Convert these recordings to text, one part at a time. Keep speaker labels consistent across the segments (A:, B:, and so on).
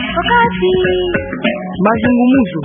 A: Wakati mazungumzo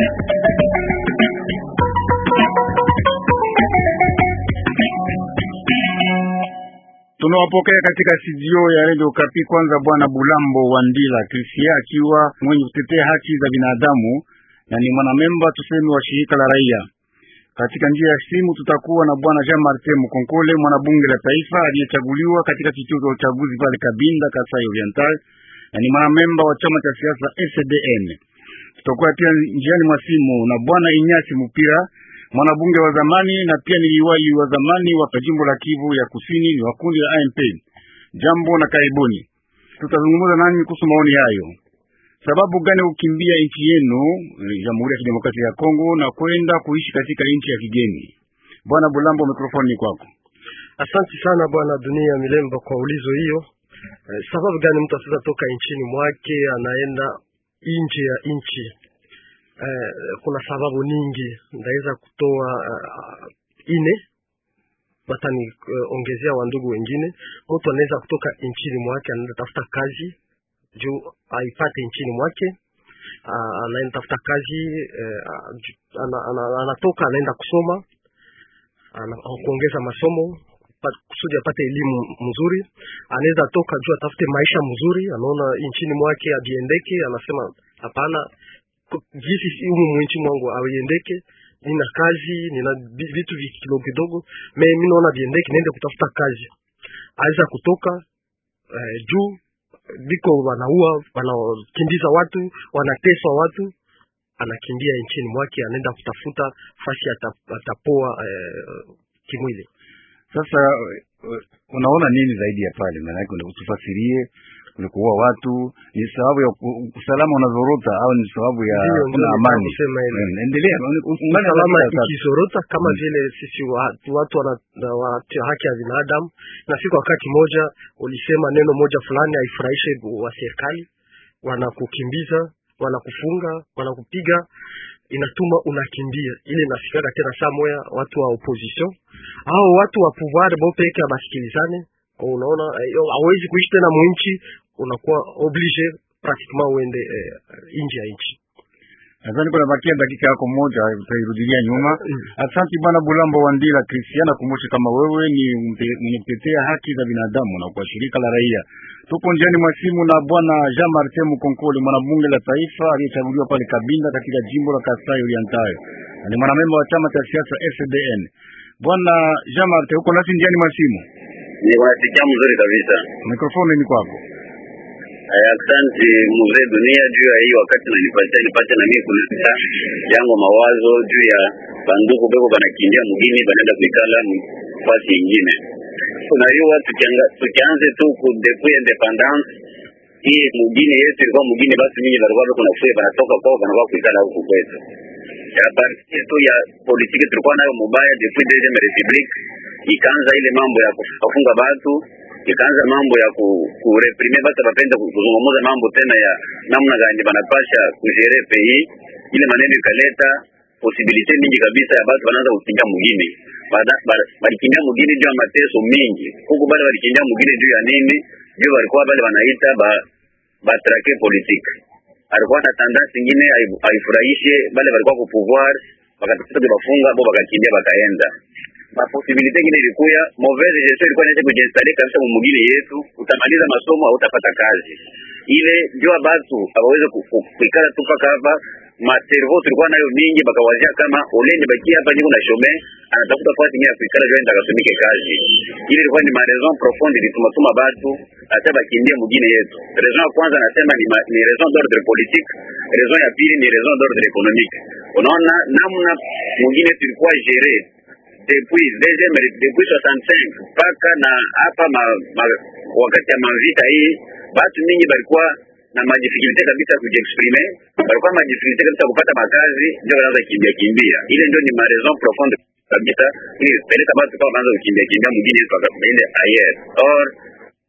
B: tunawapokea katika studio ya Radio Kapi. Kwanza bwana Bulambo wa Ndila Krisia akiwa mwenye kutetea haki za binadamu na ni mwanamemba tuseme wa shirika la raia. Katika njia ya simu tutakuwa na bwana Jean Martin Mukonkole, mwanabunge la taifa aliyechaguliwa katika kituo cha uchaguzi pale Kabinda, Kasai Oriental, na ni mwanamemba wa chama cha siasa SDN. Tutakuwa pia njiani mwa simu na bwana Inyasi Mupira, mwanabunge wa zamani na pia ni liwali wa zamani wa jimbo la Kivu ya Kusini, ni wa kundi la AMP. Jambo na karibuni. Tutazungumza nani kuhusu maoni hayo. Sababu gani kukimbia nchi yenu Jamhuri ya Kidemokrasia ya Kongo na kwenda kuishi katika nchi ya kigeni? Bwana Bulambo, mikrofoni ni kwako.
C: Asante sana bwana Dunia Milemba kwa ulizo hiyo. Eh, sababu gani mtu asaweza toka nchini mwake anaenda nje ya nchi? Eh, kuna sababu nyingi, ndaweza kutoa uh, ine bata ni uh, ongezea wandugu wengine. Mtu anaweza kutoka nchini mwake anaenda tafuta kazi juu aipate nchini mwake. Uh, anaenda tafuta kazi uh, ana, ana, anatoka anaenda kusoma ana, kuongeza masomo kusudi apate elimu mzuri. Anaweza toka juu atafute maisha mzuri, anaona nchini mwake abiendeke, anasema hapana, jinsi humu mwinchi mwangu abiendeke, nina kazi, nina vitu kidogo kidogo, me mimi naona biendeke, niende kutafuta kazi. Aweza kutoka eh, juu biko wanaua, wanakimbiza watu, wanateswa watu, anakimbia nchini mwake, anaenda kutafuta fasi atapoa eh, kimwili.
B: Sasa unaona nini zaidi ya pale? Maana yake utufasirie, ni kuua watu ni sababu ya usalama unazorota au ni sababu ya kuna amani? Endelea.
C: Usalama ikizorota kama vile sisi watu watu wana haki ya binadamu, na siku wakati moja ulisema neno moja fulani haifurahishe wa serikali, wanakukimbiza, wanakufunga, wanakupiga inatuma unakimbia ile nafikaka tena saa moya watu wa opposition au watu wa pouvoir bo peke abasikilizane. Unaona hawezi kuishi tena mwinchi, unakuwa oblige pratiquement uende eh, nje ya nchi.
B: Nadhani kuna bakia dakika yako moja, utairudilia nyuma. Asante bwana Bulambo wa Ndila Kristiana, kumbushe kama wewe ni mwenye kutetea haki za binadamu na kwa shirika la raia. Tupo njiani mwa simu na bwana Jean Martin Mukonkole, mwanabunge la taifa aliyechaguliwa pale Kabinda katika jimbo la Kasai Oriental, na ni mwanamemba wa chama cha siasa FDN. Bwana Jean Martin, uko nasi njiani mwa simu?
D: Ni wanasikia mzuri kabisa.
B: Mikrofoni ni kwako.
D: Asante mzee Dunia juu ya hii wakati nanipatia nipate na mimi kuleta yango mawazo juu ya banduku beko banakimbia mugini banaenda kuikala fasi ingine. Unajua tukianze tu ku depuis independence hii mugini yetu ilikuwa mugini, basi mingi balikuwa beko nafuya banatoka kwao banakuwa kuikala huku kwetu. Ya parti tu ya politiki tulikuwa nayo mubaya depuis deuxième republique, ikaanza ile mambo ya kufunga batu ikaanza mambo ya ku, kureprime batu bapenda kuzungumuza mambo tena ya namna gani banapasha kujere pei. Ile maneno ikaleta posibilite mingi kabisa ya batu banaanza kukimbia mugini, balikimbia mugini juu ya mateso mingi huku, bale balikimbia mugini juu ya nini? Juu balikuwa bale banaita ba batrake politique, alikuwa na tendance ingine haifurahishe bale balikuwa ku pouvoir, bakatafuta bafunga bo bakakimbia bakaenda maposibilite ingine ilikuya mauvaise gestion ilikuwa inaweza kujiinstale kabisa mumugine yetu, utamaliza masomo au utapata kazi ile jua batu abaweze kuikala tu paka hapa. Maservo tulikuwa nayo mingi, bakawazia kama olende baki hapa niko na shome anatafuta fasi nyingine ya kuikala jua ndakatumike kazi. Ile ilikuwa ni ma raison profonde ilitumatuma batu hata bakimbia mugine yetu. Raison ya kwanza nasema ni, ma, ni raison d'ordre politique, raison ya pili ni raison d'ordre économique. Unaona namna mugine tulikuwa gere depuis deuxième depuis 65 mpaka na hapa ma, ma, wakati ya mavita hii batu mingi balikuwa na madifikulte kabisa kujiexprime, balikuwa madifikulte kabisa kupata makazi, ndio wanaanza kimbia kimbia. Ile ndio ni ma raison profonde kabisa ili peleka batu kwa wanaanza kukimbia kimbia mwingine mpaka baende ayer or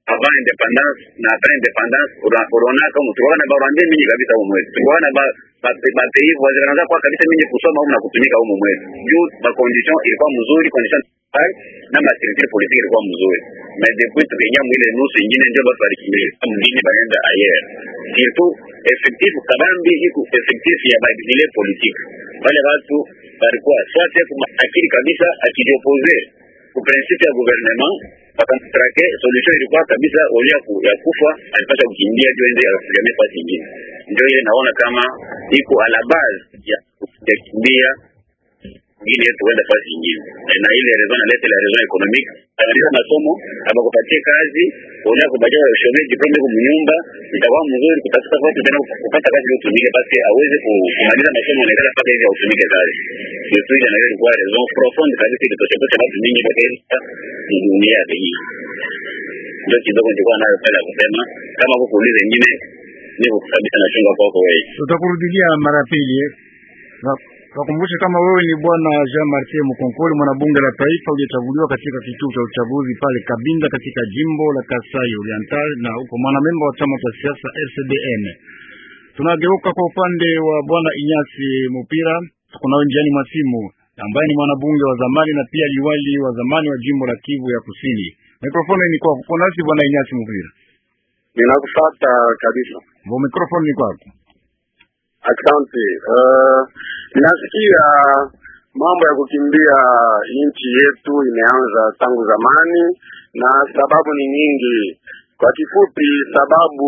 D: avant independance na après independance unaonaka tulikuwa na barwande mingi kabisa huko mwetu tulikuwa na ba ba pays voisins wanaanza kwa kabisa mingi kusoma huko na kutumika huko mwetu juu ba condition ilikuwa mzuri condition na maturité politique ilikuwa mzuri mais depuis tukiingia mwile nusu ingine ndio basi walikimbia mwingine baenda ayer surtout effectif kabambi iko effectif ya badile politique wale watu walikuwa swate akili kabisa akijiopose ku principe ya gouvernement wakamtrake solution ilikuwa kabisa olia ku, ya kufa alipasha kukimbia juu ende asigame fasi ingine ndio ile naona kama iko a la base ya kukimbia ingine yetu huenda fasi ingine na ile raison nalete la raison économique amaliza masomo abakupatie kazi unaenda kubatia shomee diplome kwa mnyumba itakuwa mzuri kutafuta watu tena kupata kazi ile utumike basi aweze kumaliza masomo na ile paka hivi utumike kazi ndio tu ile ndio kwa raison profonde kabisa ile tosha watu mingi kwa hii dunia hii ndio kidogo nilikuwa nayo pale kusema kama kukuuliza nyingine niko kabisa na chunga kwako wewe
B: tutakurudilia mara pili Wakumbushe kama wewe ni bwana Jean Martin Mukonkoli, mwanabunge la taifa uliyechaguliwa katika kituo cha uchaguzi pale Kabinda katika jimbo la Kasai Oriental, na uko mwanamemba wa chama cha siasa RCDN. Tunageuka kwa upande wa bwana Inyasi Mupira, kuna njiani masimu ambaye ni mwanabunge wa zamani na pia liwali wa zamani wa jimbo la Kivu ya Kusini. Mikrofoni ni kwako. Kuna nasi bwana Inyasi Mupira.
E: Ninakufuata kabisa.
B: Bo, mikrofoni ni kwako.
E: Asante. Uh, nasikia mambo ya kukimbia nchi yetu imeanza tangu zamani na sababu ni nyingi. Kwa kifupi, sababu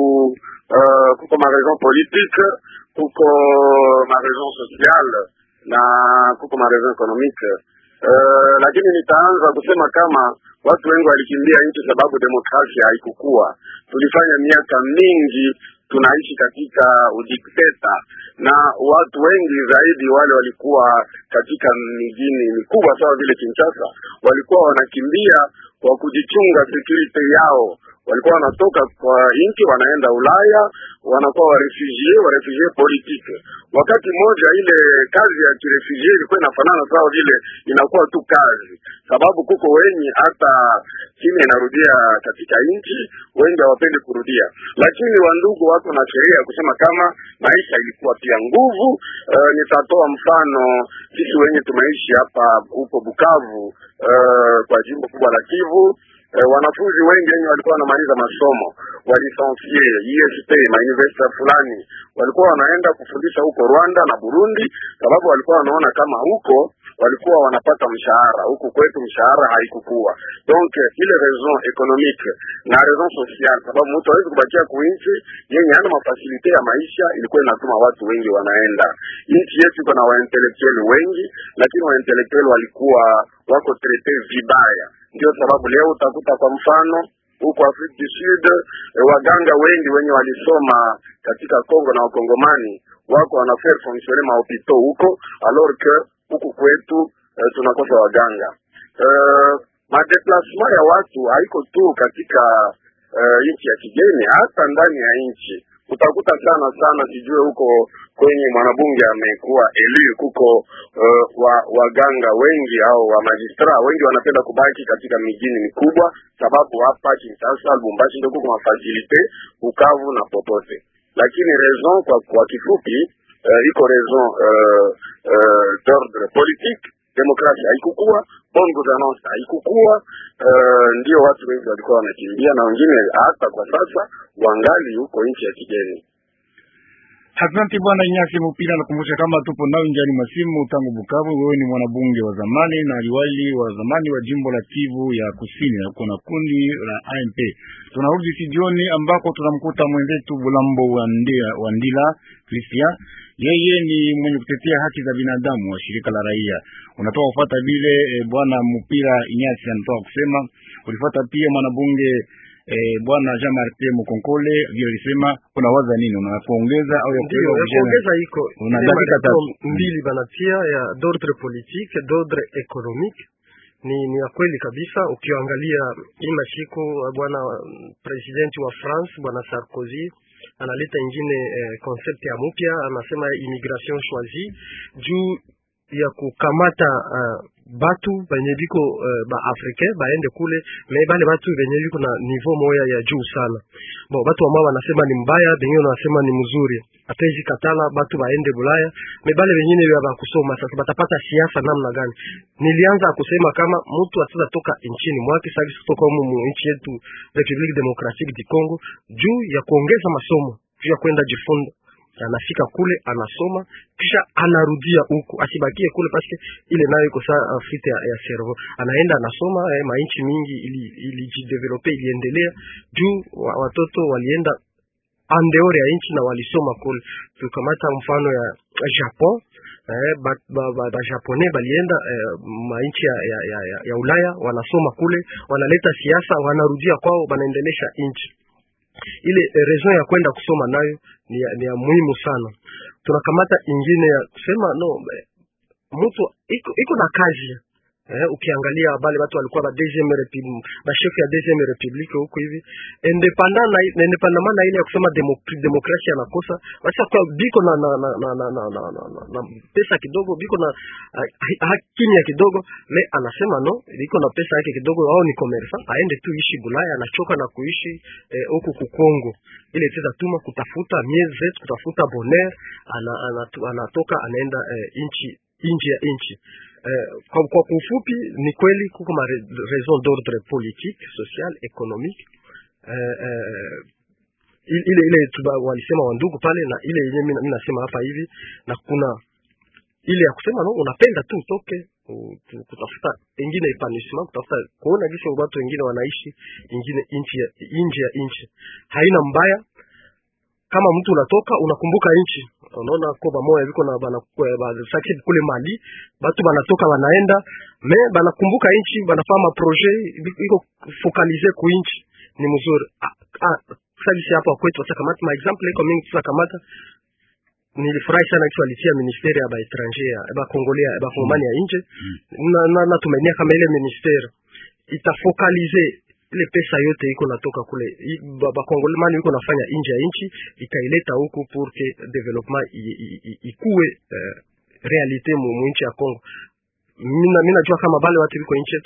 E: uh, kuko maraison politique, kuko maraison sociale na kuko maraison économique. Uh, lakini nitaanza kusema kama watu wengi walikimbia nchi sababu demokrasia haikukua. Tulifanya miaka mingi tunaishi katika udikteta na watu wengi zaidi wale walikuwa katika mijini mikubwa sawa vile Kinshasa, walikuwa wanakimbia kwa kujichunga security yao. Walikuwa wanatoka kwa nchi wanaenda Ulaya, wanakuwa warefugie warefugie politique. Wakati mmoja ile kazi ya kirefugie ilikuwa inafanana sawa vile inakuwa tu kazi, sababu kuko wenye hata chini inarudia katika nchi, wengi hawapendi kurudia. Lakini wandugu wako na sheria ya kusema kama maisha ilikuwa pia nguvu. Uh, nitatoa mfano sisi wenye tumeishi hapa huko Bukavu, uh, kwa jimbo kubwa la Kivu. Uh, wanafunzi wengi wenye walikuwa wanamaliza masomo walisensie ISP ma university fulani walikuwa wanaenda kufundisha huko Rwanda na Burundi, sababu walikuwa wanaona kama huko walikuwa wanapata mshahara, huku kwetu mshahara haikukua. Donc ile raison économique na raison sociale, sababu mtu hawezi kubakia kuinchi yenye hana mafasilite ya maisha, ilikuwa inatuma watu wengi wanaenda. Nchi yetu iko na waintelektueli wengi, lakini waintelektueli walikuwa wako traite vibaya. Ndio sababu leo utakuta kwa mfano huko Afrika du Sud e, waganga wengi wenye walisoma katika Kongo na wakongomani wako wanafaire fonctionner mahopito huko alors que huku kwetu e, tunakosa waganga e, madeplasement ya watu haiko tu katika e, nchi ya kigeni, hata ndani ya nchi utakuta sana sana, sijue huko kwenye mwanabunge amekuwa elu kuko uh, wa waganga wengi au wa majistra wengi wanapenda kubaki katika mijini mikubwa, sababu hapa Kinshasa, Lubumbashi ndio kuko mafasilite Bukavu na popote. Lakini raison kwa, kwa kifupi uh, iko raison uh, uh, d'ordre politique demokrasia haikukua, bonne gouvernance haikukua. Uh, ndio watu wengi walikuwa wanakimbia na wengine hata kwa sasa wangali huko nchi ya kigeni.
B: Asante bwana Inyasi Mupira, nakumbusha kama tupo nao njiani masimu tangu Bukavu. Wewe ni mwanabunge wa zamani na liwali wa zamani wa jimbo la Kivu ya Kusini, na kuna kundi la AMP. Tunarudi studioni ambako tunamkuta mwenzetu Bulambo wa Ndila, wa Ndila Christian. Yeye ni mwenye kutetea haki za binadamu wa shirika la raia. Unatoka kufuata vile e, bwana Mupira Inyasi anatoka kusema, ulifuata pia mwanabunge Eh, bwana Jean Martin Mukonkole vile alisema, unawaza nini? Una kuongeza au ya
C: Ndio, ya kuongeza iko
B: Una dakika tatu.
C: mbili banatia ya d'ordre politique d'ordre économique ni ni ya kweli kabisa. Ukiangalia hii mashiko bwana presidenti wa France bwana Sarkozy analeta ingine eh, concept ya mupya, anasema immigration choisie juu ya kukamata uh, batu benye biko uh, ba africain baende kule me bale batu benye biko na niveau moya ya juu sana bon batu ambao wanasema ni mbaya bengine wanasema ni mzuri hatuwezi katala batu baende bulaya me bale bengine ya bakusoma sasa batapata siasa namna gani nilianza kusema kama mtu ataweza toka nchini mwake sasa kutoka humu mu nchi yetu Republique Democratique du Congo juu ya kuongeza masomo juu ya kwenda jifunza anafika kule anasoma kisha anarudia huku asibakie kule paske ile nayo iko saa uh, fite ya, ya cerveau anaenda anasoma eh, mainchi mingi ili ilijidevelope iliendelea juu wa, watoto walienda andeor ya nchi na walisoma kule tukamata mfano ya Japon eh, ba, ba, ba, ba japonais balienda eh, mainchi ya, ya, ya, ya, ya Ulaya wanasoma kule wanaleta siasa wanarudia kwao wanaendelesha nchi ile eh, raison ya kwenda kusoma nayo ni ya, ni ya muhimu sana. Tunakamata ingine ya kusema no, eh, mtu iko, iko na kazi eh, ukiangalia bale watu walikuwa ba deuxième republique ba chef ya deuxième republique huko hivi independant na independant na ile ya kusema demok- demokrasia yanakosa basi kwa biko na na na na, na, na, na, na, na, na pesa kidogo biko na uh, kimya kidogo me anasema no biko na pesa yake kidogo au ni commerçant aende tu ishi Bulaya anachoka na kuishi huku eh, kukongo ile teza tuma kutafuta mieze kutafuta bonheur ana, ana, anatoka anaenda eh, inchi nje ya nchi eh, kwa, kwa kufupi ni kweli kuko ma raison d'ordre politique social économique eh, eh, ile ile tuba, walisema wandugu pale na ile yenyewe mimi nasema hapa hivi na kuna ile ya kusema no unapenda tu utoke kutafuta ingine epanouissement kutafuta kuona gisi watu wengine wanaishi ingine nchi ya nje ya nchi haina mbaya kama mtu unatoka unakumbuka nchi unaona ko bamoya biko na bana basaki kule Mali batu banatoka banaenda me banakumbuka nchi banafanya ma projet iko focaliser ku nchi ni mzuri ah, ah, sasa hapa kwetu sasa kamata ma example iko mingi sasa kamata nilifurahi sana kitu alitia ministeri ya ba étranger ya ba congolais ya ba kongomani ya nje na, na, na tumenia kama ile ministeri itafocaliser ile pesa yote iko natoka kule bakongomani iko nafanya nje ya nchi ikaileta huku pour que development ikuwe uh, realite mu nchi ya Kongo. Mina mina jua kama bale watu biko nje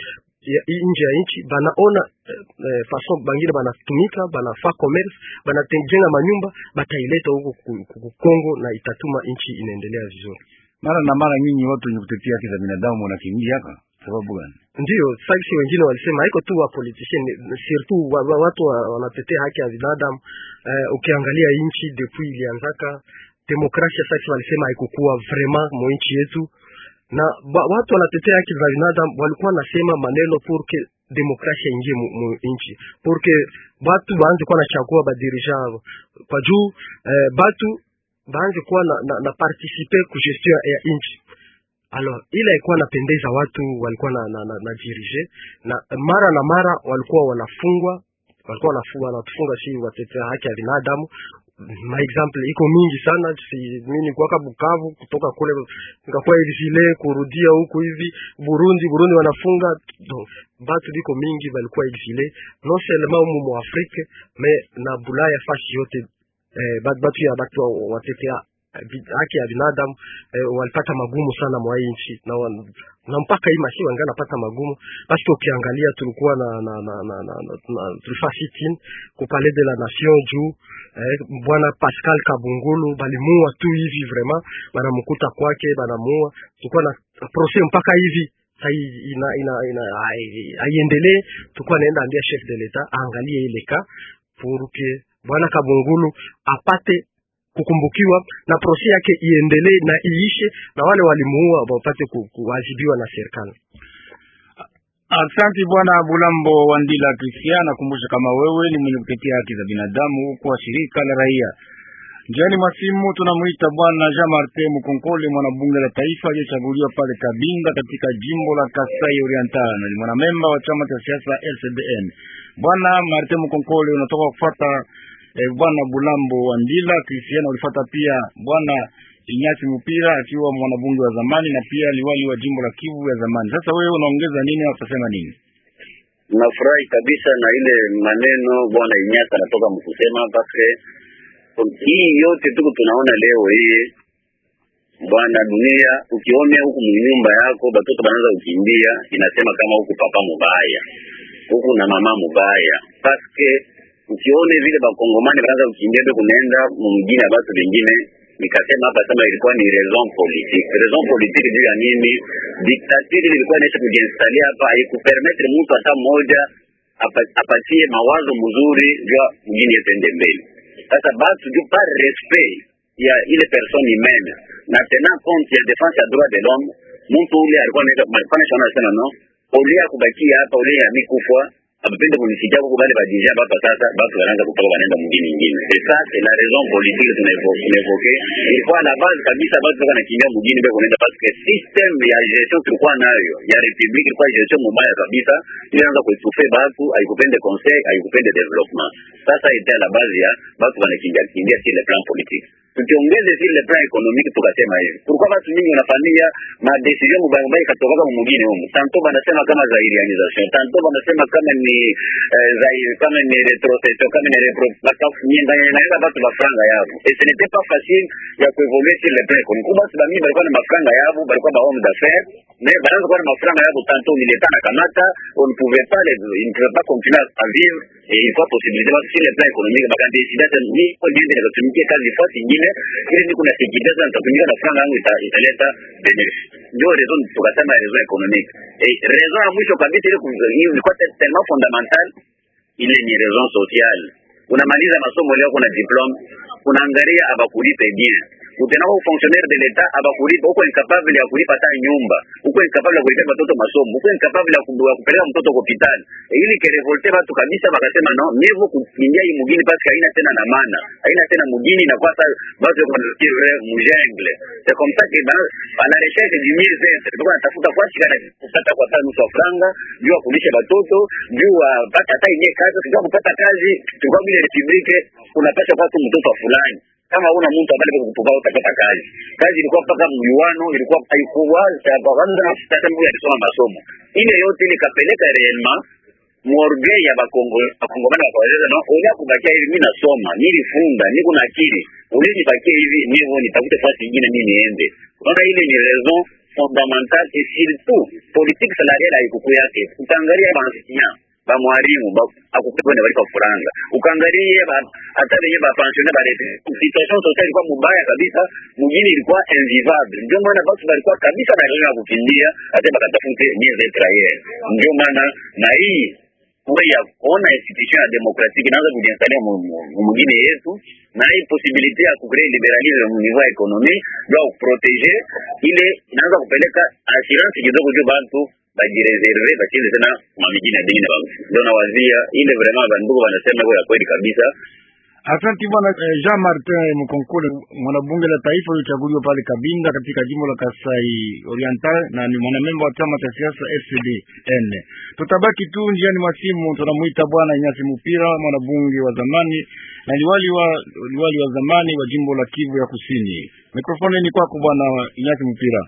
C: nje ya nchi banaona eh, fason bangine banatumika banafa commerce banatengenga manyumba bataileta huko ku Kongo na itatuma nchi inaendelea vizuri.
B: Mara na mara nyinyi watu wenye kutetea haki za binadamu wanakimbia hapa sababu gani?
C: Ndio sasa wengine walisema haiko tu wa politician surtout wa, wa, watu wa, wanatetea haki ya binadamu eh, ukiangalia nchi depuis ilianzaka demokrasia sasa walisema haikukuwa vraiment mu nchi yetu na ba, watu wanatetea haki za binadamu walikuwa nasema maneno pour que demokrasia ingie mu, mu nchi pour que batu baanze kuwa nachagua badirigant kwa juu eh, batu baanze kuwa na, na, na participe ku gestion ya nchi alors ile ilikuwa napendeza watu walikuwa na, na, na, na dirige na mara na mara walikuwa wanafungwa walikuwa wanafungwa wanatufunga si watetea haki ya binadamu ma example iko mingi sana si mimi nikuwaka Bukavu kutoka kule nikakuwa exile kurudia huku hivi Burundi Burundi wanafunga donc batu biko mingi balikuwa exile non seulement mu mu Afrique mais na Bulaya fasi yote eh, batu ya batu watetea haki ya binadamu eh, walipata magumu sana mwa hii nchi na, na mpaka hii mashi wanga napata magumu basi ukiangalia tulikuwa na na na na, na, na, na tulifaa sit-in ku palais de la nation juu eh, bwana Pascal Kabungulu balimuua tu hivi vraiment banamkuta kwake banamuua tulikuwa na procès mpaka hivi ina ina ina haiendelee tulikuwa naenda ambia chef de l'etat aangalie ile ka pour que bwana Kabungulu apate kukumbukiwa na prosi yake iendelee na iishe na wale walimuua wapate kuadhibiwa na serikali.
B: Asante bwana Bulambo Wandila Christian, nakumbusha kama wewe ni mwenye kutetea haki za binadamu kwa shirika la raia. Njiani mwasimu tunamwita bwana Jean Martin Mukonkole, mwanabunge la taifa aliyechaguliwa pale Kabinda katika jimbo la Kasai Oriental na ni mwanamemba wa chama cha siasa LCDN. Bwana Martin Mukonkole, unatoka kufuata eh, bwana Bulambo Wandila Christian, ulifata pia bwana Inyasi Mupira akiwa mwanabunge wa zamani na pia liwali wa jimbo la Kivu ya zamani. Sasa wewe unaongeza nini au utasema nini?
D: Nafurahi kabisa na ile maneno bwana Inyasi anatoka mkusema paske hii yote tuko tunaona leo hii bwana dunia ukione huku mnyumba yako batoto banaanza kukimbia inasema kama huku papa mubaya huku na mama mubaya paske ukione vile bakongomani banaanza kukimbia be kunaenda mumgini ya batu bengine nikasema hapa sema ilikuwa ni raison politique raison politique juu ya nini diktatiri ilikuwa inaisha kujiinstalia hapa haikupermetre mtu hata mmoja apa- apatie mawazo mzuri juu ya mgini yetende mbele sasa batu juu par respect ya ile personne humaine na tenant compte ya defense ya droit de l'homme mtu ule alikuwa anaenda mfano shona anasema no ole ya kubakia hapa ole ya mikufa abapende kunisikia huko bale badija hapa sasa batu wanaanza kutoka wanaenda mwingine nyingine c'est ça c'est la raison politique tunaevoke ilikuwa la base kabisa batu toka nakimbia mwingine beko kunaenda parce que system ya gestion tulikuwa nayo ya republique ilikuwa gestion mubaya kabisa ilianza kuetufe batu haikupende conseil haikupende development sasa ita la base ya batu wanakimbia kimbia sur le plan politique tukiongeze sur le plan économique tukasema hivi kulikuwa batu mingi wanafanyia madecision mubaya mubaya ikatoka mwingine humu tanto banasema kama zairianisation tanto banasema kama ni eh, zaire kama ni retrocession kama ni repro bakafunyenga naenda batu bafranga yabo et ce n'était pas facile ya kuevoluer sur le plan économique kuba batu bamingi balikuwa na mafranga yabo balikuwa ba homme d'affaires mais banaanza kuwa na mafranga yabo tanto mileta na kamata on ne pouvait pas les, ils ne pouvaient pas continuer à vivre et il faut possibilité basi sur le plan économique bakadesida hata ni kwa niende nikatumikie kazi fasi ingine ili niko na sekirite sasa nitatumika na franga yangu ita- italeta benefit ndio raison tukasema raison économique et raison ya mwisho kabisa ile ku- hiyo ilikuwa te- tellement fondamental ile ni raison sociale unamaliza masomo leo kuna diplome unaangalia abakulipe bien utenao fonctionnaire de l'etat abakulipa uko incapable ya kulipa hata nyumba uko incapable ya kulipa watoto masomo uko incapable ya ku- ya kupeleka mtoto kwa hospitali E, ili kerevolte watu kabisa bakasema no mievo kuingia hii mugini basi haina tena na maana haina tena mugini na kwa sasa basi kwa mjengle c'est comme ça que dans à la recherche du mieux être tulikuwa natafuta kwa shika kupata kwa tano nusu franga juu ya kulisha watoto juu ya pata hata ile kazi tukija kupata kazi tulikuwa bila republique unapata kwa tu mtoto wa fulani kama una mtu ambaye kukutoka utapata kazi kazi ilikuwa mpaka mjuano ilikuwa haikuwa kwanza na sasa mtu alisoma masomo ile yote ile kapeleka réellement morgue ya bakongo bakongomani bakaweza no olia kubakia hivi mimi nasoma nilifunda niko na akili uli nibakie hivi nivo nitafute fasi nyingine mimi niende unaona ile ni raison fondamentale et surtout politique salariale haikuku yake utaangalia bansinya bamwalimu akukwenda balipa furanga ukaangalie ba- hata wenye bapensione barete situation sociale ilikuwa mubaya kabisa mjini ilikuwa invivable ndio maana basi balikuwa kabisa na ya kukimbia hata bakatafute mieux être ailleurs ndio maana na hii kuwe ya kuona institution ya demokratiki inaanza kujiinstalia mumugine yetu na hii posibilite ya kucree liberalisme mu niveau ya ekonomi juu kuprotege ile inaanza kupeleka assurance kidogo juu bantu bajireserve bacheze tena mamijini ya dini na bantu ndio nawazia ile vraiment bandugu wanasema iko ya kweli kabisa
B: Asante bwana eh, Jean Martin Mkonkole, mwanabunge la taifa uliochaguliwa pale Kabinda katika jimbo la Kasai Oriental na ni mwanamemba wa chama cha siasa FCDN. Tutabaki tu njiani mwa simu, tunamuita bwana Inyasi Mupira, mwanabunge wa zamani na liwali wa liwali wa zamani wa jimbo la Kivu ya Kusini. Mikrofoni ni kwako bwana Inyasi Mupira.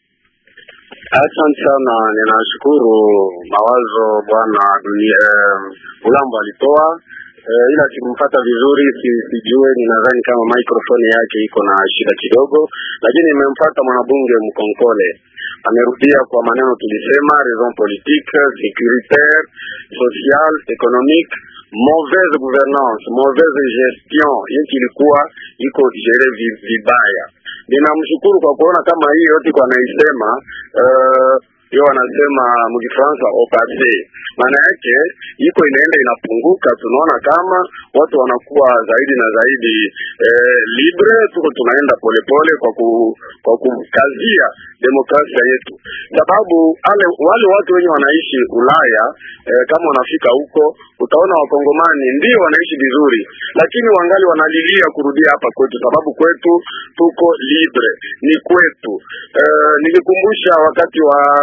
E: Asante sana, ninashukuru mawazo bwana dunia eh, Ulambo alitoa eh, ila sikumfata vizuri, si, sijue ninadhani kama microphone yake iko na shida kidogo, lakini nimemfata mwanabunge Mkonkole amerudia kwa maneno tulisema, raison politique, sécuritaire, social, économique mauvaise gouvernance, mauvaise gestion, nchi ilikuwa iko gere vi- vibaya. Ninamshukuru kwa kuona kama hii yote kwa naisema uh, hiyo wanasema mkifransa opase, maana yake iko inaenda inapunguka. Tunaona kama watu wanakuwa zaidi na zaidi eh, libre, tuko tunaenda polepole kwa ku, kwa kukazia demokrasia yetu, sababu ale, wale watu wenye wanaishi Ulaya eh, kama wanafika huko utaona wakongomani ndio wanaishi vizuri, lakini wangali wanalilia kurudia hapa kwetu, sababu kwetu tuko libre, ni kwetu. Eh, nilikumbusha wakati wa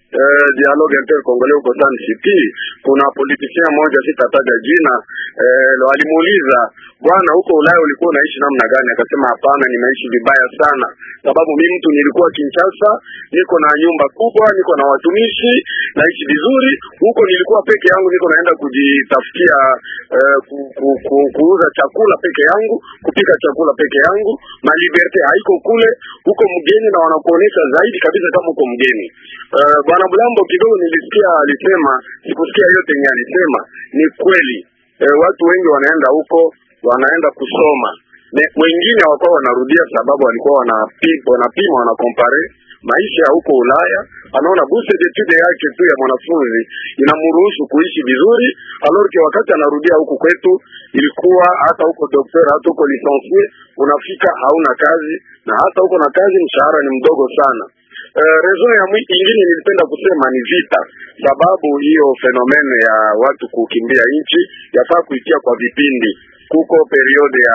E: eh, dialogue intercongolais huko Sun City, kuna politicien mmoja sitataja jina eh, alimuuliza bwana, huko Ulaya ulikuwa unaishi namna gani? Akasema hapana, nimeishi vibaya sana, sababu mimi mtu nilikuwa Kinshasa, niko na nyumba kubwa, niko na watumishi, naishi vizuri huko. Nilikuwa peke yangu, niko naenda kujitafutia eh, ku, ku, ku, kuuza chakula peke yangu, kupika chakula peke yangu, na liberte haiko kule. Huko mgeni na wanakuonesha zaidi kabisa kama uko mgeni. Uh, bwana Bulambo kidogo nilisikia alisema, sikusikia yote yenye alisema. Ni kweli eh, watu wengi wanaenda huko wanaenda kusoma ne, wengine hawakuwa wanarudia sababu walikuwa wanapima wanapima wanakompare maisha ya huko Ulaya. Anaona bourse d'étude yake tu ya mwanafunzi inamruhusu kuishi vizuri, alors que wakati anarudia huku kwetu ilikuwa hata huko docteur, hata huko licencié unafika hauna kazi, na hata huko na kazi mshahara ni mdogo sana. Uh, raison ya ingine nilipenda kusema ni vita, sababu hiyo fenomene ya watu kukimbia nchi yafaa kuitia kwa vipindi. Kuko periode ya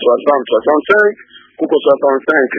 E: 60 65 kuko 65 uh,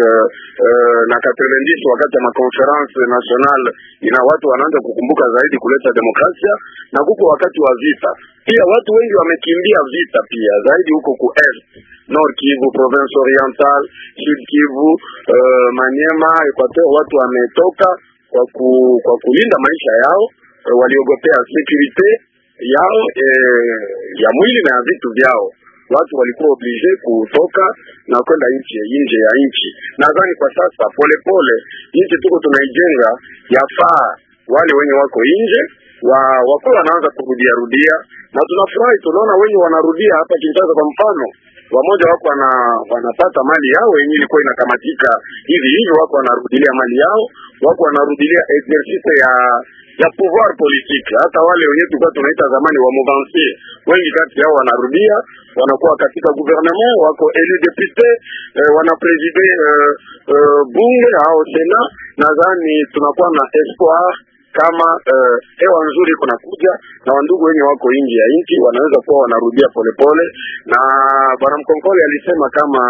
E: uh, na 90 wakati ya makonference national ina watu wanaanza kukumbuka zaidi kuleta demokrasia, na kuko wakati wa vita pia. Watu wengi wamekimbia vita pia zaidi huko ku est Nord Kivu, province oriental, Sud Kivu, uh, Maniema, Equateur, watu wametoka kwa, ku, kwa kulinda maisha yao uh, waliogopea security yao eh, ya mwili na ya vitu vyao. Watu walikuwa oblige kutoka na kwenda nchi nje ya nchi. Nadhani kwa sasa polepole nchi tuko tunaijenga, yafaa wale wenye wako nje wa wakuwa wanaanza kurudia rudia, na tunafurahi tunaona wenye wanarudia hapa Kinshasa kwa mfano wamoja wako wana, wanapata mali yao yenye ilikuwa inakamatika hivi hivi, wako wanarudilia mali yao, wako wanarudilia exercice ya ya pouvoir politique. Hata wale wenye tulikuwa tunaita zamani wa mouvancier, wengi kati yao wanarudia, wanakuwa katika gouvernement, wako élu député eh, wana preside eh, eh, bunge au sena. Nadhani tunakuwa na espoir kama uh, hewa nzuri iko nakuja na wandugu wenye wako nje ya nchi wanaweza kuwa wanarudia polepole, na bwana Mkonkole alisema kama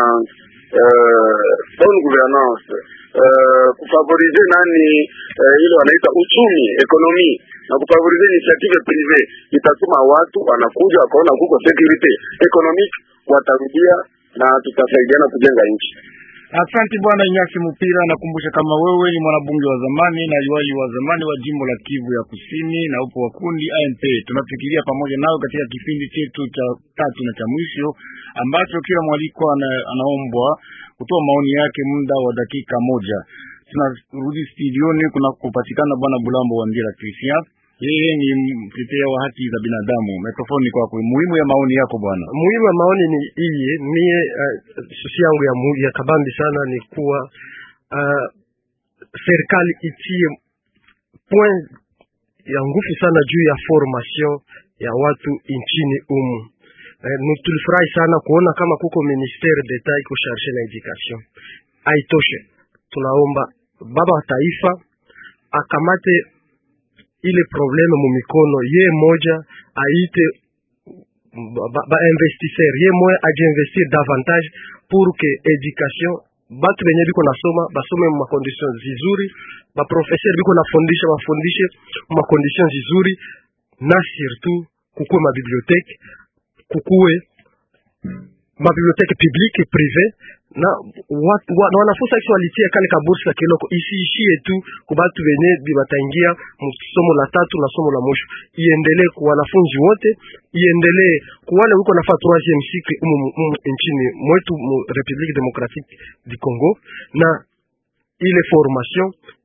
E: uh, bonne gouvernance uh, kufavorize nani uh, ile wanaita uchumi ekonomi na kufavorize initiative prive itatuma watu wanakuja wakaona kuko security economic, watarudia na tutasaidiana kujenga nchi.
B: Asante bwana Inyasi Mupira, nakumbusha kama wewe ni mwanabunge wa zamani na liwali wa zamani wa jimbo la Kivu ya Kusini na upo wa kundi AMP. Tunafikiria pamoja nawe katika kipindi chetu cha tatu na cha mwisho ambacho kila mwaliko ana, anaombwa kutoa maoni yake muda wa dakika moja. Tunarudi studioni kuna kupatikana bwana Bulambo wa Ndira Christian yeye ni mtetea wa haki za binadamu. Mikrofoni kwako. Muhimu ya maoni yako bwana.
C: Muhimu ya maoni ni hii, mie uh, susi yangu ya, mu, ya kabambi sana ni kuwa uh, serikali itie point ya nguvu sana juu ya formation ya watu nchini umu. Uh, tulifurahi sana kuona kama kuko ministere d'etat iko charge na education. Haitoshe, tunaomba baba wa taifa akamate ile probleme mumikono ye moja aite ba, ba investisseur ye moja ajiinvestir davantage pour que education batu benye biko nasoma basome mu makondition zizuri, baprofesseur biko nafundisha bafundishe mu makondition zizuri, na surtout kukuwe mabiblioteke kukuwe mabiblioteke publique prive na wat, wa, na wanafunzi akisi walitia kale kabursi ya kiloko isiishie tu kubatu benye bibataingia somo la tatu na somo la mwisho, iendelee ku wanafunzi wote, iendelee ku wale wiko nafaa troisieme cycle umu, umu nchini mwetu mu Republique Democratique du Congo, na ile formation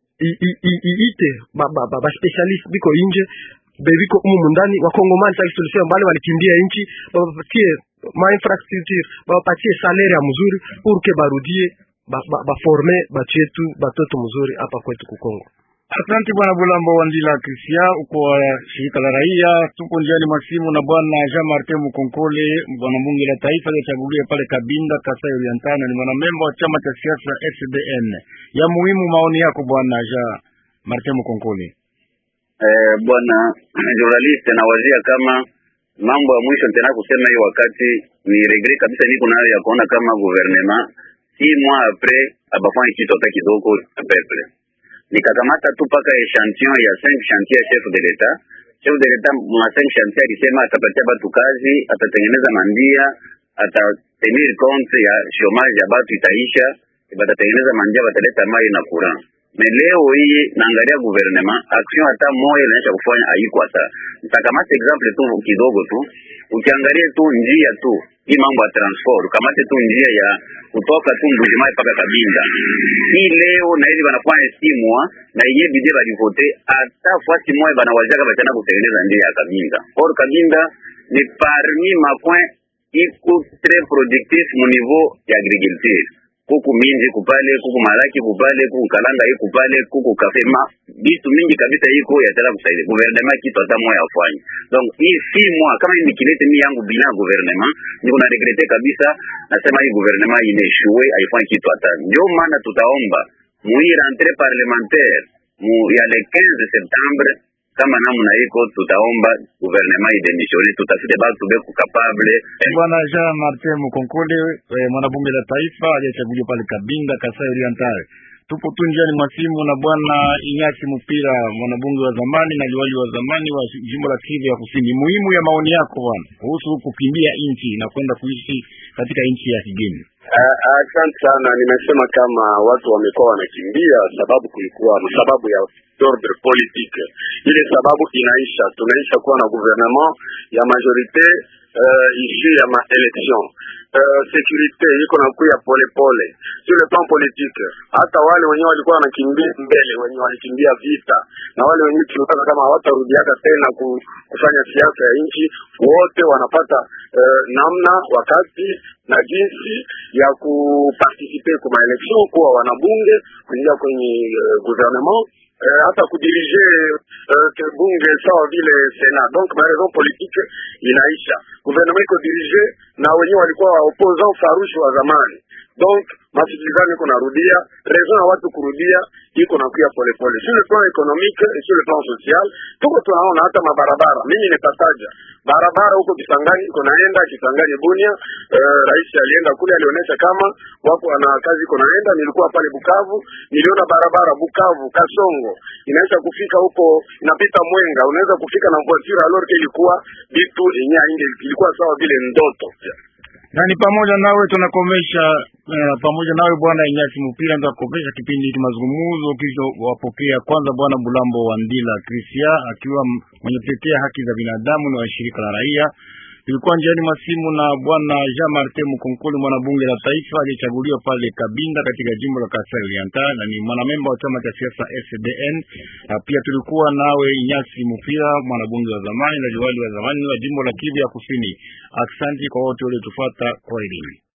C: iite ba, ba, ba, ba specialist biko inje bebiko umu mundani wakongomani sasa tulisema bale walikimbia nchi bapatie ma infrastructure bapatie salaire ya mzuri pour que barudie baforme ba, ba batu yetu batoto mzuri hapa kwetu kukongo.
B: Asante bwana Bulambo Wandila Christian, uko wa shirika la raia. Tupo njiani mwa simu na bwana Jean Martin Mukonkole, bwana bunge la taifa aliyechaguliwa pale Kabinda, Kasai Oriental, ni mwanamemba wa chama cha siasa SDN. Ya muhimu maoni yako bwana Jean Martin Mukonkole.
D: Eh, bwana journalist nawazia kama mambo ya mwisho tena kusema hiyo wakati ni regret kabisa, niko nayo ya kuona kama gouvernement si mois après abafanye kitu hata kidogo ya peuple nikakamata tu paka echantillon ya 5 chantier ya chef de l'etat chef de l'etat mwa 5 chantier alisema atapatia batu kazi atatengeneza mandia atatenir compte ya chomage ya batu itaisha batatengeneza mandia bataleta mai na courant me leo hii naangalia gouvernement action hata moja inaisha kufanya haiko hata nitakamata example tu kidogo tu ukiangalia tu njia tu hii mambo ya transport ukamate tu njia ya kutoka tu Mbujimai mpaka Kabinda hii leo na hivi wanafanya simwa na yenyewe bidie balivote hata fasi moja banawazaka batana kutengeneza njia ya Kabinda or Kabinda ni parmi macoin iko très productif mu niveau ya agriculture kuku minji kupale kuku malaki kupale kuku kalanga iko pale kuku kafema bitu mingi kabisa iko yataka kusaidia gouvernement kitu hata moya afanye donc hii si moi kama ni kilete mi yangu bila gouvernement niko na regrete kabisa nasema hii gouvernement ineshue haifanye kitu hata ndio maana tutaomba mui rentrée parlementaire mu ya le 15 septembre kama namna iko tutaomba gouvernement idemisione tutafute batu beku capable
B: Bwana Jean Martin Mukonkole eh, mwanabunge la taifa aliyechaguliwa pale Kabinda, Kasai Oriental. Tupo tu njiani mwa simu na bwana Inyasi Mupira, mwanabunge wa zamani na liwali wa zamani wa jimbo la Kivu ya Kusini. Muhimu ya maoni yako bwana kuhusu kukimbia nchi na kwenda kuishi katika nchi ya kigeni.
E: Asante sana. Nimesema kama watu wamekuwa wanakimbia sababu kulikuwa sababu ya ordre politique. Ile sababu inaisha, tunaisha kuwa na gouvernement ya majorite uh, ishi ya maelection uh, securite iko nakuya polepole sur le plan politique. Hata wale wenyewe walikuwa wanakimbia mbele, wenye walikimbia vita na wale wenyewe tunataka kama hawatarudiaka tena ku, kufanya siasa ya nchi, wote wanapata uh, namna wakati na jinsi ya kuparticipe kwa maelection, kuwa wanabunge, kuingia kwenye uh, gouvernement uh, hata kudirige uh, bunge sawa vile Senat. Donc ma raison politique inaisha, gouvernement iko dirige na wenyewe walikuwa opposant farushi wa zamani, donc masikilizano iko narudia, raison ya watu kurudia iko nakuya polepole sur le plan économique et sur le plan social. Tuko tunaona hata mabarabara, mimi nitataja barabara huko Kisangani iko naenda Kisangani Bunia. Uh, rais alienda kule, alionyesha kama wako na kazi iko naenda. Nilikuwa pale Bukavu, niliona barabara Bukavu Kasongo inaweza kufika huko, inapita Mwenga, unaweza kufika na voiture alors que ilikuwa vitu yenyewe inge ilikuwa sawa vile ndoto
B: na ni pamoja nawe tunakomesha uh, pamoja nawe bwana Inyasi Mupira ndio kukomesha kipindi hiki mazungumzo kisha wapokea kwanza bwana Bulambo wa Ndila Krisia akiwa mwenye kutetea haki za binadamu na wa shirika la raia. Tulikuwa njiani masimu na bwana Jean Martin Mukonkoli mwanabunge la taifa aliyechaguliwa pale Kabinda katika jimbo la Kasai Oriental na ni mwanamemba wa chama cha siasa SDN. Na pia tulikuwa nawe Inyasi Mupira mwanabunge wa zamani na liwali wa zamani wa jimbo la Kivu ya Kusini. Asante kwa wote waliotufuata kwa elimu.